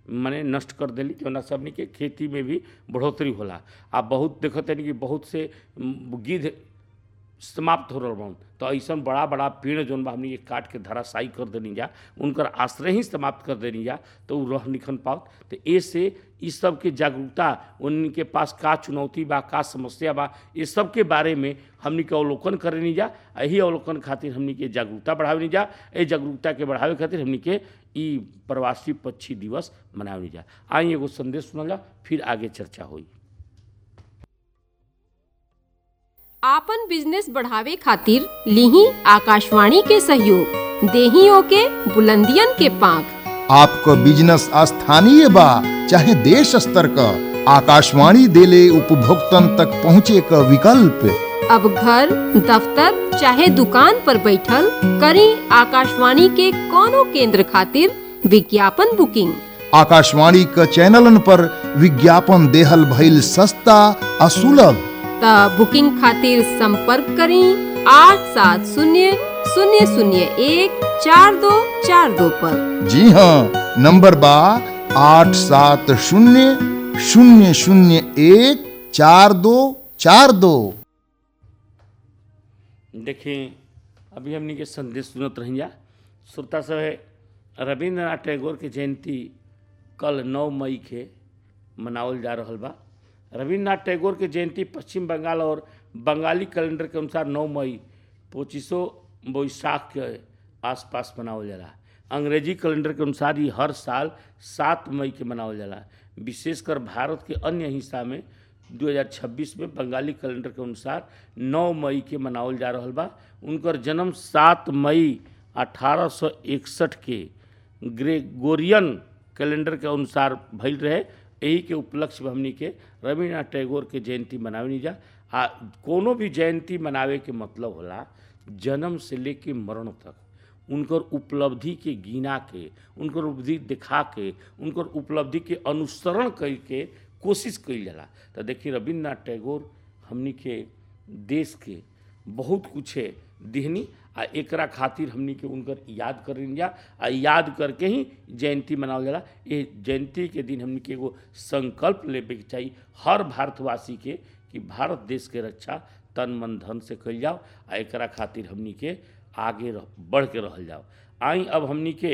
माने नष्ट कर देली जौना से हमनी के खेती में भी बढ़ोतरी होला आ बहुत देखत हनी कि बहुत से म, गिद्ध समाप्त हो रहल बा तो ऐसन बड़ा बड़ा पेड़ जौन बा हमनी के काट के धराशायी कर देनी जा उनकर आश्रय ही समाप्त कर देनी जा तो उ रह निखन पाओ तो ए से इ सब के जागरूकता उनके पास का चुनौती बा का समस्या बा ये सब के बारे में हमनी के अवलोकन करेनी जा आ यही अवलोकन खातिर हमनी के जागरूकता बढ़ावेनी जा ए जागरूकता के बढ़ावे खातिर हमनी के ई प्रवासी पक्षी दिवस मनावेनी जा आई एगो संदेश सुनल जा फिर आगे चर्चा होई आपन बिजनेस बढ़ावे खातिर लीही आकाशवाणी के सहयोग देही ओके बुलंदियन के पांख आपको बिजनेस स्थानीय बा चाहे देश स्तर का आकाशवाणी देले उपभोक्तन तक पहुँचे का विकल्प अब घर दफ्तर चाहे दुकान पर बैठल करी आकाशवाणी के कोनो केंद्र खातिर विज्ञापन बुकिंग आकाशवाणी का चैनलन पर विज्ञापन देहल भइल सस्ता आ सुलभ त बुकिंग खातिर संपर्क करी आठ सात शून्य शून्य शून्य एक चार दो चार दो पर जी हाँ नंबर बा आठ सात शून्य शून्य शून्य एक चार दो चार दो देखें अभी हमनी के संदेश सुनत रही जा श्रोता सब है रविंद्रनाथ टैगोर के जयंती कल नौ मई के मनावल जा रहल बा रविंद्रनाथ टैगोर के जयंती पश्चिम बंगाल और बंगाली कैलेंडर के अनुसार नौ मई पच्चीसों बैसाख के आसपास मनावल जाला अंग्रेजी कैलेंडर के अनुसार ये हर साल सात मई के मनावल जाला विशेषकर भारत के अन्य हिस्सा में 2026 में बंगाली कैलेंडर के अनुसार 9 मई के मनावल जा रहल बा उनकर जन्म 7 मई 1861 के ग्रेगोरियन कैलेंडर के अनुसार भइल रहे यही के उपलक्ष्य में हमनी के रविन्द्रनाथ टैगोर के जयंती मनावे जा आ कोनो भी जयंती मनावे के मतलब होला जन्म से लेके मरण तक उनकर उपलब्धि के गिना के उनकर उपलब्धि दिखा के उनकर उपलब्धि के अनुसरण करके कोशिश कइल जाला तो देखिए रविन्द्रनाथ टैगोर हमनी के देश के बहुत कुछ दिहनी आ एकरा खातिर हमनी के उनकर याद करें जा आ याद करके ही जयंती मनावल जाला ये जयंती के दिन हमनी के एगो संकल्प लेवे के चाहिए हर भारतवासी के कि भारत देश के रक्षा तन मन धन से कइल जाओ आ एकरा खातिर हमनी के आगे रह, बढ़ के रहल जाओ आई अब हमनी के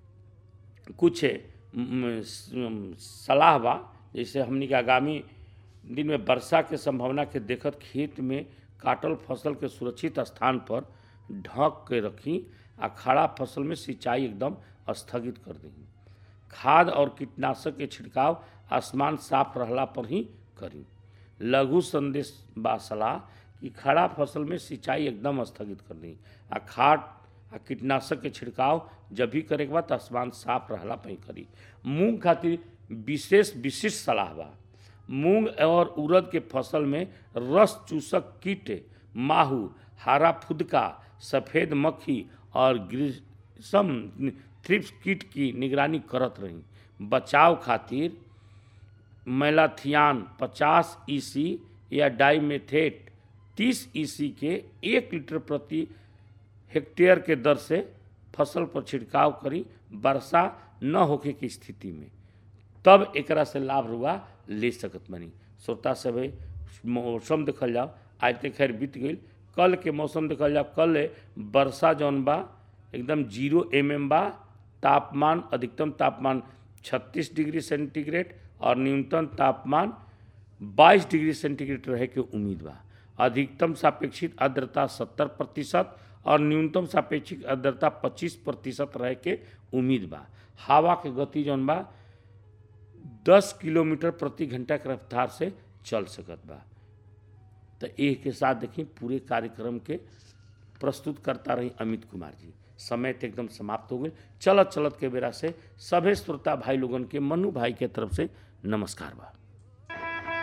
कुछ म, स- सलाह बा जैसे हमनी के आगामी दिन में वर्षा के संभावना के देखत खेत में काटल फसल के सुरक्षित स्थान पर ढक के रखी आ खड़ा फसल में सिंचाई एकदम स्थगित कर दी खाद और कीटनाशक के छिड़काव आसमान साफ रहला पर ही करी लघु संदेश बा सलाह कि खड़ा फसल में सिंचाई एकदम स्थगित कर दी आ खाद आ कीटनाशक के छिड़काव जब भी करे के बाद आसमान साफ रहला पर ही करी मूंग खातिर विशेष विशिष्ट सलाह बा मूंग और उड़द के फसल में रस चूसक कीट माहू हरा फुदका सफ़ेद मक्खी और ग्रीसम थ्रिप्स कीट की निगरानी करत रही बचाव खातिर मैलाथियान 50 ईसी या डाइमेथेट 30 ईसी के एक लीटर प्रति हेक्टेयर के दर से फसल पर छिड़काव करी वर्षा न होखे की स्थिति में तब एकरा से लाभ रुआ ले सकत बनी श्रोता सब मौसम देखल जाओ आज तक खैर बीत गई कल के मौसम देखल जाओ कल वर्षा जौन बा एकदम जीरो एम एम बा तापमान अधिकतम तापमान 36 डिग्री सेंटीग्रेड और न्यूनतम तापमान 22 डिग्री सेंटीग्रेड रहे के उम्मीद बा अधिकतम सापेक्षिक आर्द्रता 70 प्रतिशत और न्यूनतम सापेक्षिक आर्द्रता 25 प्रतिशत रहे के उम्मीद बा हवा के गति जौन बा 10 किलोमीटर प्रति घंटा के रफ्तार से चल सकत बा तो एक के साथ देखी पूरे कार्यक्रम के प्रस्तुत करता रही अमित कुमार जी समय तो एकदम समाप्त हो गई चलत चलत के बेरा से सभे श्रोता भाई लोगन के मनु भाई के तरफ से नमस्कार बा